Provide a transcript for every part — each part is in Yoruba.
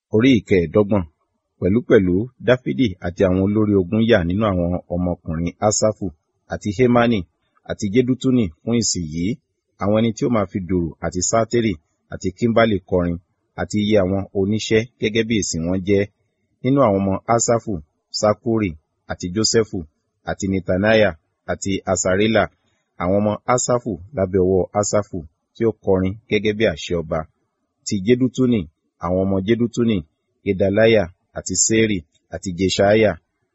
orí ìkẹẹ̀ẹ́dọ́gbọ̀n pẹ̀lúpẹ̀lú dáfídì àti àwọn olórí ogun yà nínú àwọn ọmọkùnrin asafu àti hemani àti jedutuni fún ìsìn yìí àwọn ẹni tí ó máa fi dùrù àti sátérì àti kímbálì kọrin àti iye àwọn oníṣẹ́ gẹ́gẹ́ bí ìsìn wọn jẹ́ nínú àwọn ọmọ asafu sakuri àti josephu àti netaniah àti asarela àwọn ọmọ asafu lábẹ́ ọwọ́ asafu tí ó kọrin gẹ́gẹ́ bí àṣẹ ọba ti jedutuni àwọn ọmọ jedutuni gedaliah àti seri àti jeshaiah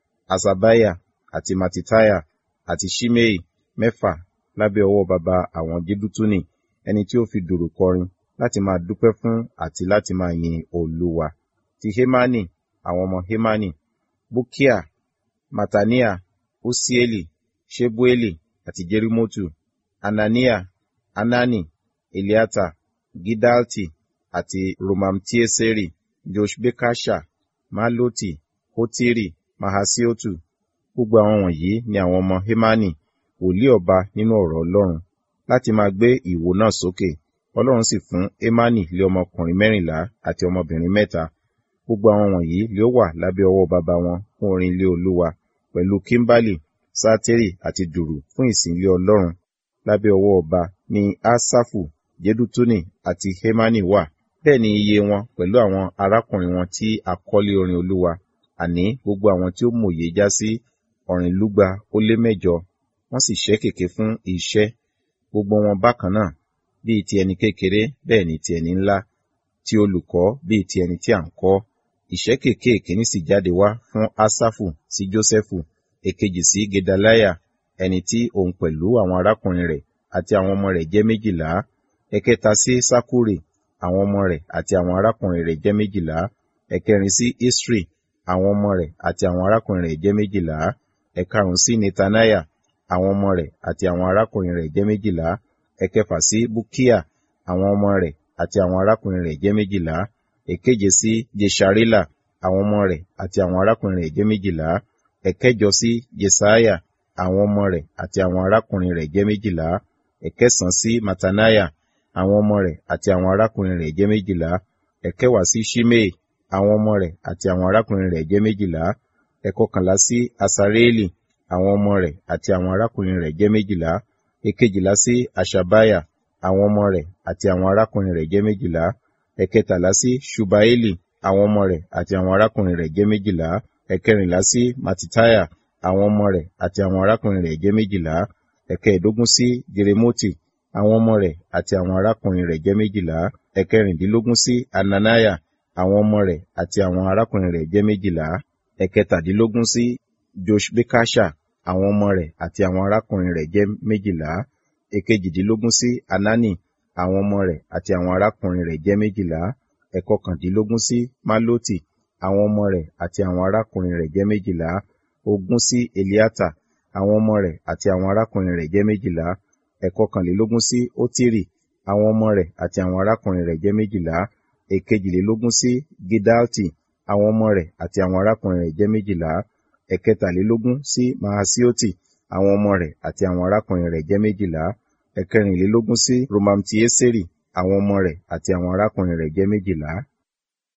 asabaya àti matitaya àti shimei mẹ́fà lábẹ́ ọwọ́ baba àwọn jedutuni ẹni tí ó fi dùrù kọrin láti máa dúpẹ́ fún àti láti máa yin olúwa ti hemani àwọn ọmọ hemani bukia matania usieli shebueli àti jerimotu anania anani eliata gidalti àti romamtieseri joshbekasha maloti hotiri mahasiotu gbogbo àwọn wọ̀nyí ni àwọn ọmọ hemani wòlíì ọba nínú ọ̀rọ̀ ọlọ́run láti máa gbé ìwo náà sókè ọlọ́run sì fún emani lé ọmọkùnrin mẹ́rìnlá àti ọmọbìnrin mẹ́ta gbogbo àwọn wọ̀nyí lé ó wà lábẹ́ ọwọ́ baba wọn fún orin ilé olúwa pẹ̀lú kimbali sátérì àti dùrù fún ìsìn ilé ọlọ́run lábẹ́ ọwọ́ ọba ní asafu jedutuni àti hemani wà bẹ́ẹ̀ ni iye wọn pẹ̀lú àwọn arákùnrin wọn tí akọ́lé orin olúwa àní gbogbo àwọn tí ó mòye já sí ọ̀rìnlúgba ó lé mẹ́jọ wọ́n sì ṣẹ́ kèké fún iṣẹ́ gbogbo wọn bákan náà bíi ti ẹni kékeré bẹ́ẹ̀ ni ti ẹni ńlá ti olùkọ́ bíi ti ẹni tí à ń kọ́ ìṣẹ́ kèké ìkíní sì jáde wá fún asafu sí jósẹ́fù èkejì sí gedaliah ẹni tí òun pẹ̀lú àwọn arákùnrin rẹ̀ àti àwọn ọmọ rẹ̀ jẹ́ méjìlá ẹ̀kẹta sí sakuri àwọn ọmọ rẹ̀ àti àwọn arákùnrin rẹ̀ jẹ́ méjìlá ẹ̀kẹrin sí isri àwọn ọmọ rẹ̀ àti àwọn arákùnrin rẹ̀ jẹ́ méjìlá ẹ̀karùn sí netaniah àwọn ọmọ rẹ̀ àti àwọn arákùnrin rẹ̀ jẹ́ méjìlá ẹ̀kẹfà sí bukia àwọn ọmọ rẹ̀ àti àwọn arákùnrin rẹ̀ jẹ́ méjìlá èkeje sí jesharila àwọn ọmọ rẹ̀ àti àwọn arákùnrin rẹ̀ jẹ́ méjìlá ẹ̀kẹjọ sí jesaiah àwọn ọmọ rẹ̀ àti àwọn arákùnrin rẹ̀ jẹ́ méjìlá ẹ̀kẹsàn sí mataniah àwọn ọmọ rẹ̀ àti àwọn arákùnrin rẹ̀ jẹ́ méjìlá ẹ̀kẹwàá sí shimei àwọn ọmọ rẹ̀ àti àwọn arákùnrin rẹ̀ jẹ́ méjìlá ẹ̀kọkànlá sí asareeli àwọn ọmọ rẹ̀ àti àwọn arákùnrin rẹ̀ jẹ́ méjìlá èkejìlá sí ashabaya àwọn ọmọ rẹ̀ àti àwọn arákùnrin rẹ̀ jẹ́ méjìlá ẹ̀kẹtàlá sí ṣubaeli àwọn ọmọ rẹ̀ àti àwọn arákùnrin rẹ̀ jẹ́ méjìlá ẹ̀kẹrìnlá sí matitaya àwọn ọmọ rẹ̀ àti àwọn arákùnrin rẹ̀ jẹ́ méjìlá ẹ̀kẹẹ̀dógún sí jeremoti àwọn ọmọ rẹ̀ àti àwọn arákùnrin rẹ̀ jẹ́ méjìlá ẹ̀kẹrìndínlógún sí ananaya àwọn ọmọ rẹ̀ àti àwọn arákùnrin rẹ̀ jẹ́ méjìlá ẹ̀kẹtàdínlógún sí joshbekasha àwọn ọmọ rẹ̀ àti àwọn arákùnrin rẹ̀ jẹ́ méjìlá èkejìdínlógún sí anani àwọn ọmọ rẹ̀ àti àwọn arákùnrin rẹ̀ jẹ́ méjìlá ẹ̀kọkàndínlógún sí maloti àwọn ọmọ rẹ̀ àti àwọn arákùnrin rẹ̀ jẹ́ méjìlá ogún sí eliata àwọn ọmọ rẹ̀ àti àwọn arákùnrin rẹ̀ jẹ́ méjìlá ẹ̀kọkànlélógún sí otiri àwọn ọmọ rẹ̀ àti àwọn arákùnrin rẹ̀ jẹ́ méjìlá èkejìlélógún sí gidalti àwọn ọmọ rẹ̀ àti àwọn arákùnrin rẹ̀ jẹ́ méjìlá ẹ̀kẹtàlélógún sí mahasioti àwọn ọmọ rẹ̀ àti àwọn arákùnrin rẹ̀ jẹ́ méjìlá ẹ̀kẹrìnlélógún sí romamtieseri àwọn ọmọ rẹ̀ àti àwọn arákùnrin rẹ̀ jẹ́ méjìlá